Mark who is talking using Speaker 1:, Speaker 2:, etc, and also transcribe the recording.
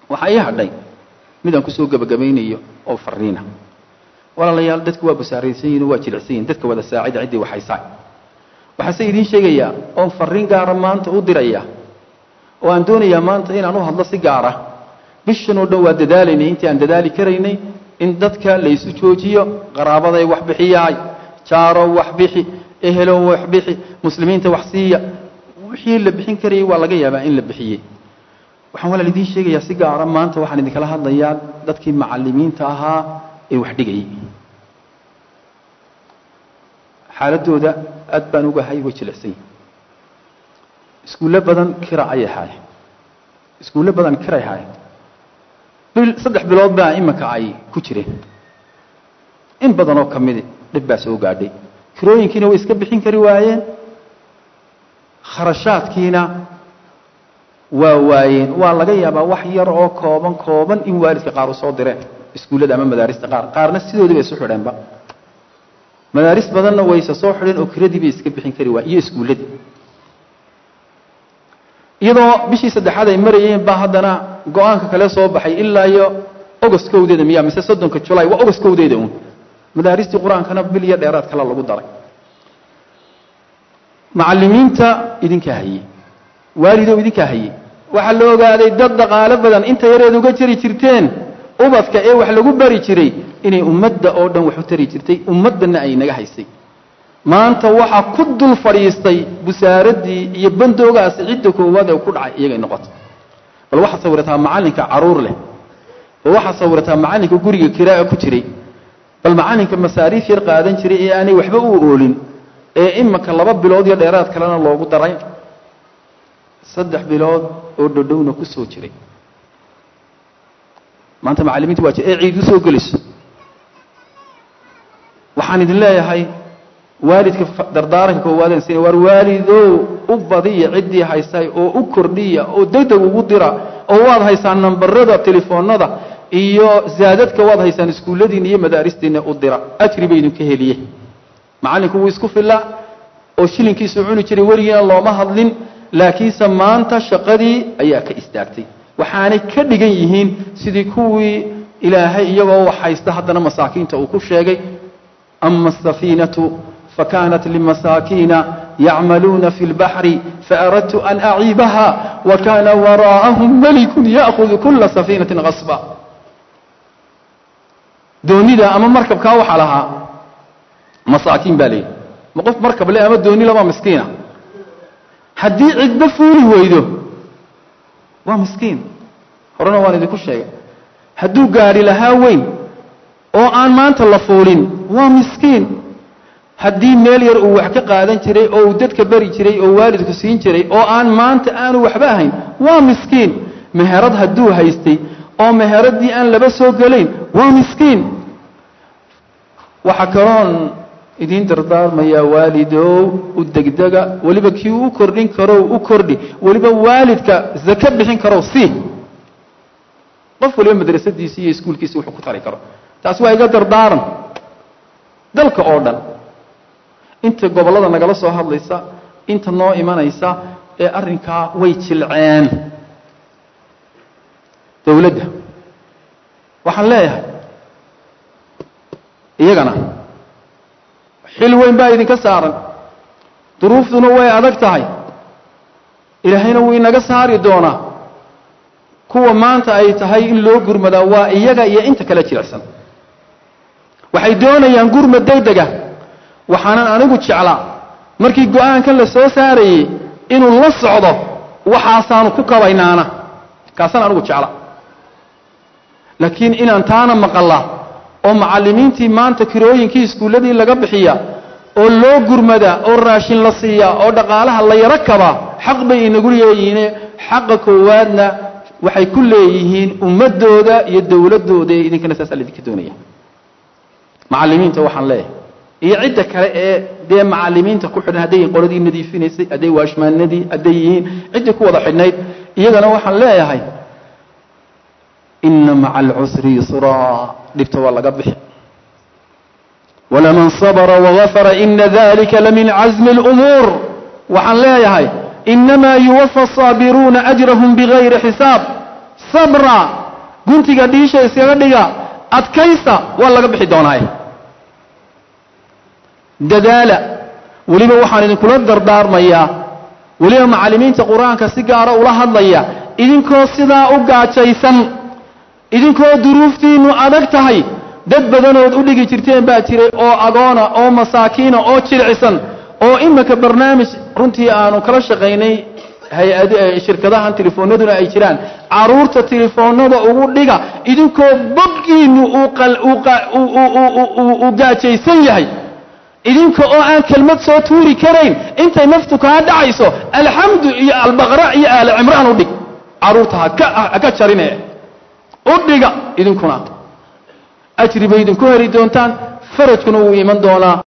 Speaker 1: waxaa ii hadhay midaan kusoo gebagabaynayo oo fariina walaalayaal dadku waa basaaraysan yihin waa jilicsan yihin dadka wada saacida ciddii waxaysaa waxaase idiin sheegayaa oon fariin gaara maanta u diraya oo aan doonayaa maanta inaan u hadlo si gaara bishan oo dhan waa dadaalaynay intii aan dadaali karaynay in dadka laysu joojiyo qaraabaday wax bixiyaay jaarow wax bixi ehelow wax bixi muslimiinta wax siiya wixii la bixin karayay waa laga yaabaa in la bixiyey waxaan walaal idiin sheegayaa si gaara maanta waxaan idinkala hadlayaa dadkii macalimiinta ahaa ee wax dhigayay xaaladooda aad baan ugahay way jilicsan yihin iskuulle badan kira ayay haayeen iskuulle badan kiray haayeen bil saddex bilood baa iminka ay ku jireen in badan oo ka midi dhib baa soo gaadhay kirooyinkiina way iska bixin kari waayeen kharashaadkiina waa waayeen waa laga yaabaa wax yar oo kooban kooban in waalidka qaar u soo direen iskuullada ama madaarista qaar qaarna sidoodii bay isu xidheenba madaaris badanna wayse soo xidheen oo kiradii bay iska bixin kari waayeen iyo iskuulladii iyadoo bishii saddexaad ay marayeen baa haddana go-aanka kale soo baxay ilaa iyo ogoskowdeeda miya mise soddonka julaay waa ogoskowdeeda uun madaaristii qur-aankana bil iyo dheeraad kale lagu daray macalimiinta idinkaa hayey waalidow idinkaa hayey waxaa la ogaaday dad dhaqaalo badan inta yareed uga jari jirteen ubadka ee wax lagu bari jiray inay ummadda oo dhan wax u tari jirtay ummaddanna ay naga haysay maanta waxaa ku dul fadhiistay busaaraddii iyo bandoogaasi cidda koowaad ee ku dhacay iyagay noqotay bal waxaad sawirataa macallinka caruur leh bal waxaad sawirataa macallinka guriga kiraa ku jiray bal macallinka masaariif yar qaadan jiray ee aanay waxba u oolin ee imanka laba bilood iyo dheeraad kalena loogu daray saddex bilood oo dhodhowna ku soo jiray maanta macallimiinta waa ee ciid u soo gelayso waxaan idin leeyahay waalidka dardaaranka koowaadeen sina waar waalidow u badiya ciddii haysay oo u kordhiya oo degdeg ugu dira oo waad haysaan nambarada telefoonada iyo zaadadka waad haysaan iskuulladiina iyo madaaristiina u dira ajri bay idinka heliye macallinku wuu isku filla oo shilinkiisu cuni jiray weligiina looma hadlin laakiinse maanta shaqadii ayaa ka istaagtay waxaanay ka dhigan yihiin sidii kuwii ilaahay iyagoo wax haysta haddana masaakiinta uu ku sheegay ama asafiinatu fakanat limasaakiina yacmaluuna fi اlbaxri faaradtu an aciibaha wakana waraa'ahum malikun ya'hudu kula safiinati qasba doonida ama markabkaa waxaa lahaa masaakiin baa leeyihi ma qof markab le ama dooni laba miskiina haddii cidba fuuli weydo waa miskiin horena waan idinku sheegay hadduu gaadhi lahaa weyn oo aan maanta la fuulin waa miskiin haddii meel yar uu wax ka qaadan jiray oo uu dadka beri jiray oo waalidku siin jiray oo aan maanta aanu waxba ahayn waa miskiin meherad hadduu haystay oo meheraddii aan laba soo gelayn waa miskiin waxaa kaloon idiin dardaarmayaa waalidow u degdega weliba kii u kordhin karow u kordhi weliba waalidka zake bixin karow sii qof waliba madrasadiisi iyo iskuulkiisi wuxuu ku tari karo taasi waa iga dardaaran dalka oo dhan inta gobollada nagala soo hadlaysa inta noo imanaysa ee arrinkaa way jilceen dowladda waxaan leeyahay iyagana xil weyn baa idinka saaran duruuftuna way adag tahay ilaahayna wuu inaga saari doonaa kuwa maanta ay tahay in loo gurmadaa waa iyaga iyo inta kale jilicsan waxay doonayaan gurmad degdega waxaanan anigu jeclaa markii go-aankan la soo saarayey inuu la socdo waxaasaanu ku kabaynaana kaasaan anigu jecla laakiin inaan taana maqalla oo macallimiintii maanta kirooyinkii iskuulladii laga bixiya oo loo gurmada oo raashin la siiya oo dhaqaalaha la yaro kabaa xaq bay inagu leeyihiine xaqa koowaadna waxay ku leeyihiin ummadooda iyo dowladdooda ee idinkana saasaa laidinka doonaya macallimiinta waxaan leeyahay iyo cidda kale ee dee macallimiinta ku xidhan hadday yihiin qoladii nadiifinaysay hadday waashmaanadii hadday yihiin ciddii ku wada xidhnayd iyagana waxaan leeyahay ina maca alcusri yusraa dhibta waa laga bixi walaman sabra wagafara ina dalika lamin casmi اlumuur waxaan leeyahay inamaa yuwafa asaabiruuna ajrahum bigayri xisaab sabra guntiga dhiisha iskaga dhiga adkaysta waa laga bixi doonaaye dadaala weliba waxaan idinkula dardaarmayaa weliba macallimiinta qur-aanka si gaara ula hadlaya idinkoo sidaa u gaajaysan idinkoo duruuftiinnu adag tahay dad badanood u dhigi jirteen baa jiray oo agoona oo masaakiina oo jircisan oo imika barnaamij runtii aanu kala shaqaynay hay-ad shirkadahan telefoonaduna ay jiraan caruurta telefoonada ugu dhiga idinkoo boggiinnu uu gaajaysan yahay idinka oo aan kelmad soo tuuri karayn intay naftu kaa dhacayso alxamdu iyo albaqra iyo aali cimraan u dhig caruurta haka jarine u dhiga idinkuna ajri bay idinku heri doontaan farajkuna wuu iman doonaa